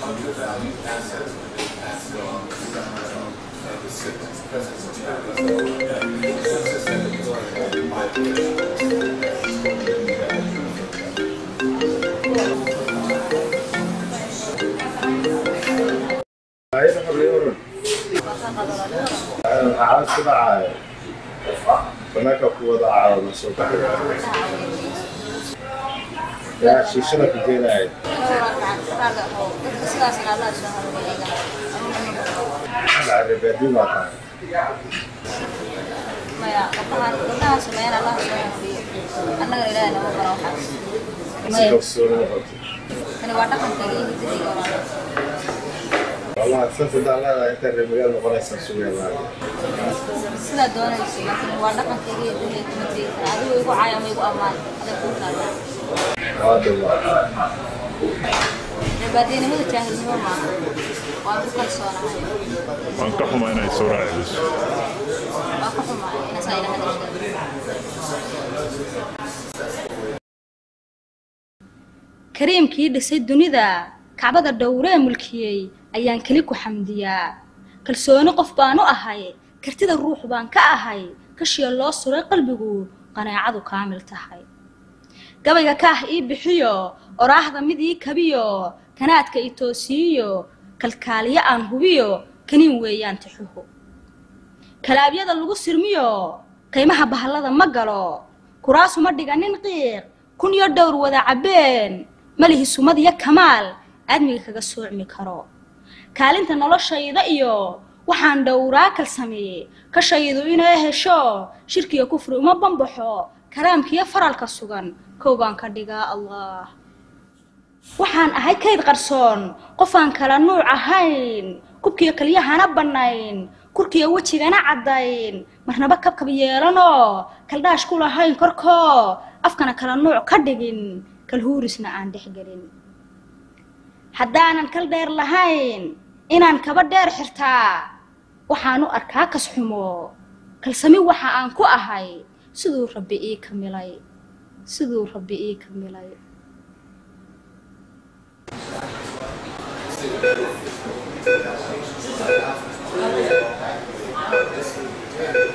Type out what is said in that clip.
Maxaa isku dhacaya? Bannaanka ku wada caawina soo baxaya. Yaa shiishada ku keenaya. Carabeedi baa tahay. Si kalsooni u qabto. Wallahi sas haddaan leedahay intaad reer magaal noqonaysaa sugeen laaga. sidaa doonayso laakiin waa dhaqankayga iyo dunyada kuma tegi kara adigu igu caaya ama igu ammaan adag kuu taala Waa dhawaa. cibaadeenimada jaahilnimo maaha waan ku kalsoonahay waan ka xumaa inay soo raaciso waa ka xumaay inasaa ila hadashay kariimkii dhisay dunida kacbada dhowree mulkiyey ayaan keli ku xamdiyaa kalsooni qof baan u ahay kartida ruux baan ka ahay kashiya loo suray qalbigu qanaacadu kaamil tahay gabayga kaah ii bixiyo oraahda mid ii kabiyo kanaadka i toosiiyo kalkaaliyo aan hubiyo kaniin weeyaan tixuhu kalaabyada lagu sirmiyo qiimaha bahallada ma galo kuraasuma dhiganin qiiq kun iyo dhowr wada cabbeen malihi sumad iyo kamaal aadmiga kaga soocmi karo kaalinta noloshayda iyo waxaan dhowraa kalsameeye kashaydu inay hesho shirkiga kufri uma bambaxo karaamkiyo faralka sugan kow baan ka dhigaa allah waxaan ahay kayd qarsoon qofaan kala nuuc ahayn kubkiyo kalyahana bannayn kurkiyo wejigana caddayn marnaba kabkab yeelanoo kaldhaash ku lahayn korkoo afkana kala nuuc ka dhigin kalhuurisna aan dhexgelin haddaanan kal dheer lahayn inaan kaba dheer xirtaa waxaan u arkaa kas xumo kalsami waxa aan ku ahay siduu rabbi ii kamilay siduu rabbi ii kamilay Thank